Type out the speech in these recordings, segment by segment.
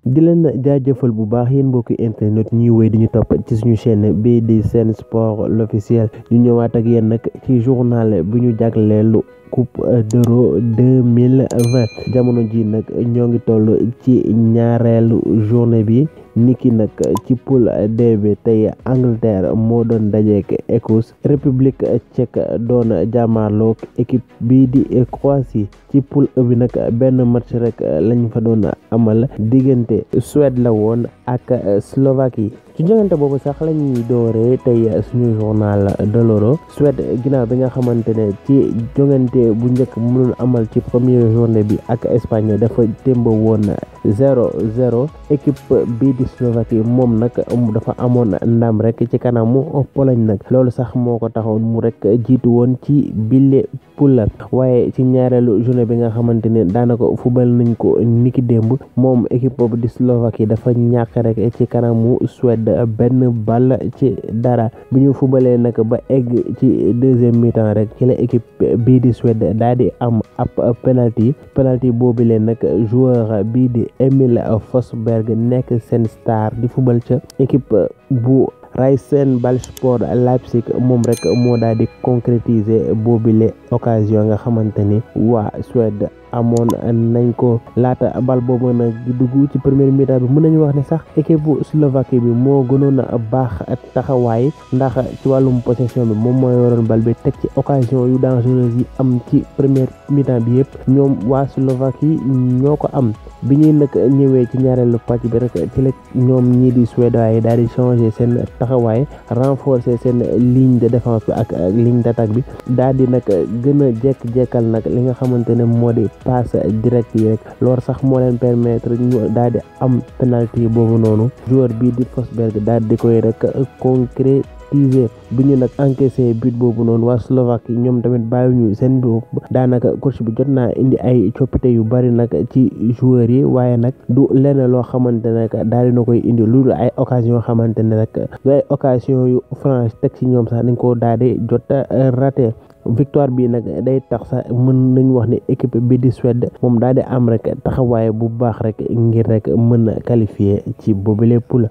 di leen jaajëfal bu baax yéen mbokki internet ñuy wéy di ñu topp ci suñu chaîne bii di Sen Sport l'officiel ñu ñëwaat ak yéen nag ci journal bi ñu jagleelu coupe d'euro deux mille vingt jamono ji nag ñoo ngi toll ci ñaareelu journée bi niki nag ci poule D bi tey Angleterre moo doon dajeek Écosse République tchèque doon jàmmaarloog équipe bii di Croatie ci poule E bi nag benn match rek lañ fa doon amal diggante Suède la woon ak Slovaquie ci jongante boobu sax la ñuy dooree tey suñu journal de l'Euro Suède ginnaaw bi nga xamante ne ci jongante bu njëkk mënul amal ci première journée bi ak Espagne dafa témba woon zéro zéro équipe bii di Slovaquie moom nag dafa amoon ndam rek ci kanamu Pologne nag loolu sax moo ko taxoon mu rek jiitu woon ci bile poule waaye ci ñaareelu journée bi nga xamante ne daanaka fubal nañ ko niki démb moom équipe boobu di Slovaquie dafa ñàkk rek ci kanamu Suède benn ball ci dara bi ñu fubalee nag ba egg ci deuxième mi-temps rek ci la équipe bii di Suède daal di am ab penalty penalty boobu leen nag joueur bii di Emil Forsberg nekk seen star di fubal ca équipe bu Rasenballsport Leipzig moom rek moo daal di concrétiser boobile occasion nga xamante ni waa Suède amoon nañ ko laata bal boobu nag di dugg ci première mi-temps bi mën nañu wax ne sax équipe bu Slovaquie bi moo gënoon a baax taxawaay ndax ci wàllum possession bi moom mooy waroon bal bi teg ci occasion yu dangereuse yi am ci première mi-temps bi yëpp ñoom waa Slovaquie ñoo ko am bi ñuy nag ñëwee ci ñaareelu pàcc bi rek ci la ñoom ñii di Suédois yi daal di changer seen taxawaay renforcer seen ligne de défense bi ak ligne d'attaque bi daal di nag gën a jekk-jekkal nag li nga xamante ne moo di passe direct yi rek loolu sax moo leen permettre ñu daal di am penalty boobu noonu joueur bii di Forsberg daal di koy rek concrétiser bi ñu nag encaissé but boobu noonu waa Slovaquie ñoom tamit bàyyiwuñu seen bopp daanaka coach bi jot naa indi ay coppite yu bari nag ci joueurs yi waaye nag du lenn loo xamante ne daal dina koy indi lu ay occasion xamante ne rek du ay occasion yu franche teg ci ñoom sax dañ ko daal di jot raté victoire bi nag day tax sax mën nañu wax ne équipe bi di Suède moom daal di am rek taxawaay bu baax rek ngir rek mën a qualifier ci boobule poule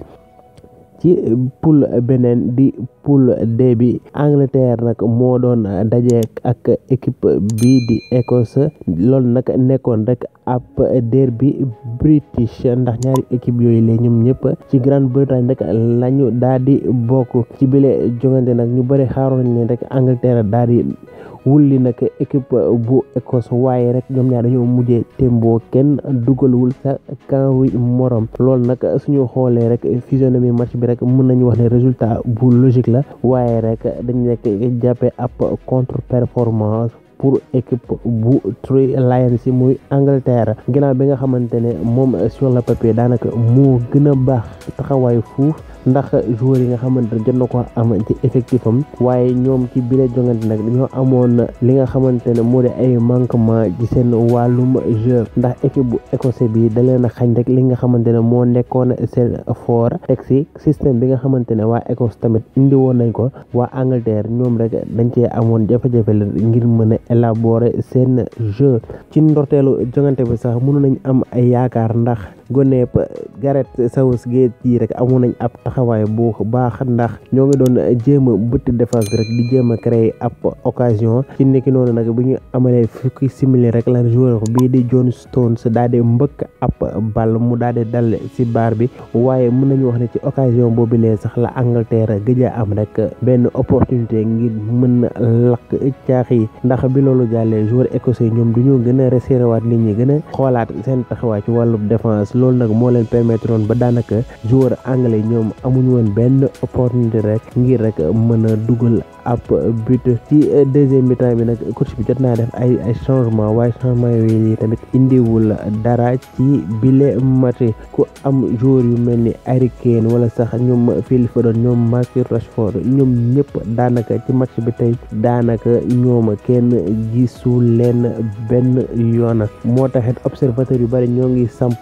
ci poule beneen di poule D bi Angleterre nag moo doon daje ak équipe bii di Écosse loolu nag nekkoon rek ab derby british ndax ñaari équipe yooyu la ñoom ñëpp ci Grande-Bretagne rek lañu daal di bokk ci bile jongante nag ñu bëri xaaroon nañ ne rek Angleterre daal di wulli nag équipe bu Écosse waaye rek ñoom ñaar dañoo mujjee témboo kenn dugalwul sa camp wi morom loolu nag suñu xoolee rek physionomie match bi rek mën nañu wax ne résultat bu logique la waaye rek dañ nekk jàppe ab contre performance pour équipe bu Three Lions yi muy Angleterre ginnaaw bi nga xamante ne moom sur le papier daanaka moo gën a baax taxawaay fuuf ndax joueurs yi nga xamante ne jot na ko am ci effectif am waaye ñoom ci biir jongante nag dañoo amoon li nga xamante ne moo di ay manquement ci seen wàllum jeu ndax équipe bu écossais bi da leen a xañ rek li nga xamante ne moo nekkoon seen fort teg si système bi nga xamante ne waa Écosse tamit indi woon nañ ko waa Angleterre ñoom rek dañ cee amoon jafe-jafe la ngir mën a élaborer seen jeu ci ndorteelu jongante bi sax mënu nañ am ay yaakaar ndax goneep Gareth Southgate yi rek amoon nañ ab taxawaay bu baax ndax ñoo ngi doon jéem a bëtt défense bi rek di jéem a créer ab occasion ci nekki noonu nag bu ñu amalee fukki simili rek la joueur bii di John Stones daal di mbëkk ab ball mu daal di dal ci baar bi waaye mën nañu wax ne ci occasion boobu lee sax la Angleterre gëj a am rek benn opportunité ngir mën a lakk caax yi ndax bi loolu jàllee joueur écossais ñoom du ñu gën a resserré waat nit ñi gën a xoolaat seen taxawaay ci wàllu défense loolu nag moo leen permettre woon ba daanaka joueur anglais ñoom amuñu woon benn opportunité rek ngir rek mën a dugal ab but ci deuxième mi-temps bi nag coach bi jot naa def ay ay changement waaye changement yooyu tamit indiwul dara ci bile match ku am joueur yu mel ni Harry Kane wala sax ñoom Phil Foden ñoom Marcus Rashford ñoom ñëpp daanaka ci match bi tey daanaka ñoom kenn gisul leen benn yoon moo taxit observateur yu bari ñoo ngi samp laaj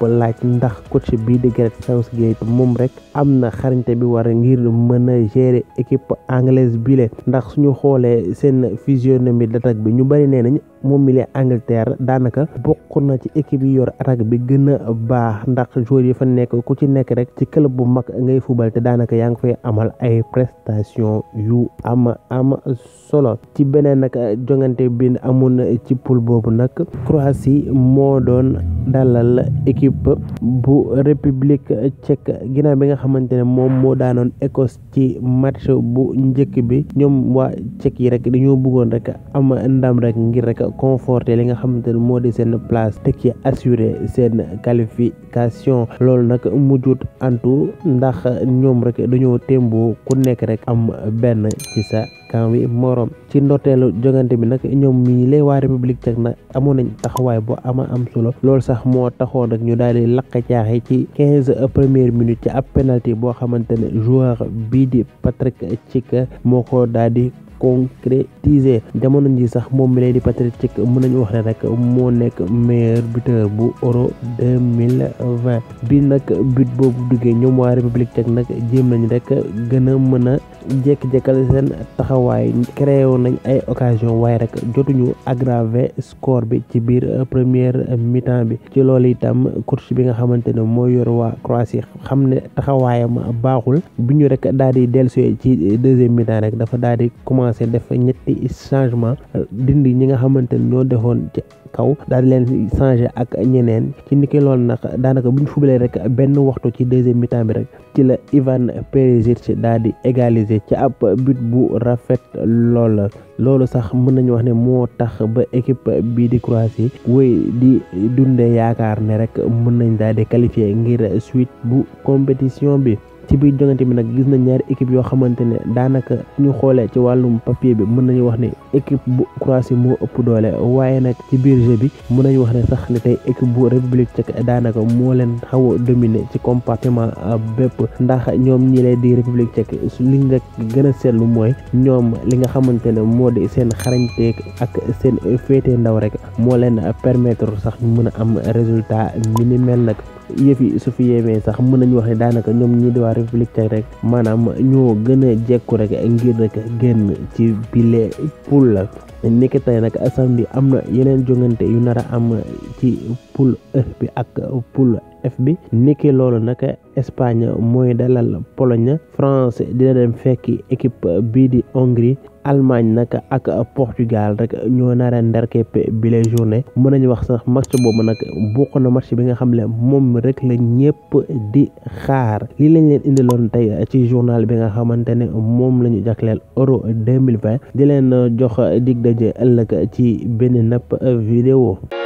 ndax coach bii di Gareth Southgate moom rek am na xarañte bi war ngir mën a gérer équipe anglaise bile ndax suñu xoolee seen physionomie d'attaque bi ñu bari nee nañ moom mi lee Angleterre daanaka bokk na ci équipe yi yor attaque bi gën a baax ndax joueurs yi fa nekk ku ci nekk rek ci club bu mag ngay fubal te daanaka yaa ngi fay amal ay prestation yu am am solo ci beneen nag jongante bi amoon ci poule boobu nag Croatie moo doon dalal équipe bu république tchèque ginnaaw bi nga xamante ne moom moo daanoon Écosse ci match bu njëkk bi ñoom waa tchèque yi rek dañoo bëggoon rek am ndam rek ngir rek conforter li nga xamante ne moo di seen place te ci assurer seen qualification loolu nag mujjut antu ndax ñoom rek dañoo témboo ku nekk rek am benn ci sa camp bi morom ci ndorteelu jogante bi nag ñoom mii lay waa république tchèque nag amoon nañ taxawaay bu ama am solo loolu sax moo taxoon nag ñu daal di lakk caaxi ci quinze premières minutes ci ab penalty boo xamante ne joueur bii di Patrick Schick moo ko daal di concrétiser jamono ji sax moom mi lay di Patrick Schick mën nañu wax ne rek moo nekk meilleur buteur bu euro deux mille vingt bi nag but boobu duggee ñoom waa république tchèque nag jéem nañ rek gën a mën a jekk-jekkal seen taxawaay créé woon nañ ay occasion waaye rek jotuñu aggraver score bi ci biir première mi-temps bi ci loolu itam coach bi nga xamante ne moo yor waa Croatie xam ne taxawaayam baaxul bi ñu rek daal di dellusi ci deuxième mi-temps rek dafa daal di commencé def ñetti changement dindi ñi nga xamante ne ñoo defoon ci kaw daal di leen changé ak ñeneen ci niki loolu nag daanaka bu ñu fubalee rek benn waxtu ci deuxième mi-temps bi rek ci la Ivan Perisic daal di égaliser ci ab but bu rafet lool loolu sax mën nañu wax ne moo tax ba équipe bii di Croatie wéy di dundee yaakaar ne rek mën nañ daal di qualifier ngir suite bu compétition bi ci biir jongante bi nag gis nañ ñaari équipe yoo xamante ne daanaka ñu xoolee ci wàllum papier bi mën nañu wax ne équipe bu Croatie moo ëpp doole waaye nag ci biir jeu bi mën nañu wax ne sax ne tey équipe bu république tchèque daanaka moo leen xaw a dominer ci compartiment bépp ndax ñoom ñi lay di république tchèque li nga gën a seetlu mooy ñoom li nga xamante ne moo di seen xarañteeg ak seen féete ndaw rek moo leen permettre sax ñu mën a am résultat minimel nag yëf yi su fi yemee sax mën nañu wax ne daanaka ñoom ñii di waa république tchèque rek maanaam ñoo gën a jekku rek ngir rek génn ci bile poule la nekk tey nag samedi am na yeneen jongante yu nar a am ci poule E bi ak poule F bi niki loolu nag Espagne mooy dalal Pologne France dina dem fekki équipe bii di Hongrie Allemagne nag ak Portugal rek ñoo nar a ndarkeppe bile journée mën nañu wax sax match boobu nag bokk na match bi nga xam ne moom rek la ñëpp di xaar lii lañ leen indiloon tey ci journal bi nga xamante ne moom la ñu jagleel euro deux mille vingt di leen jox dig daje ëllëg ci benn napp vidéo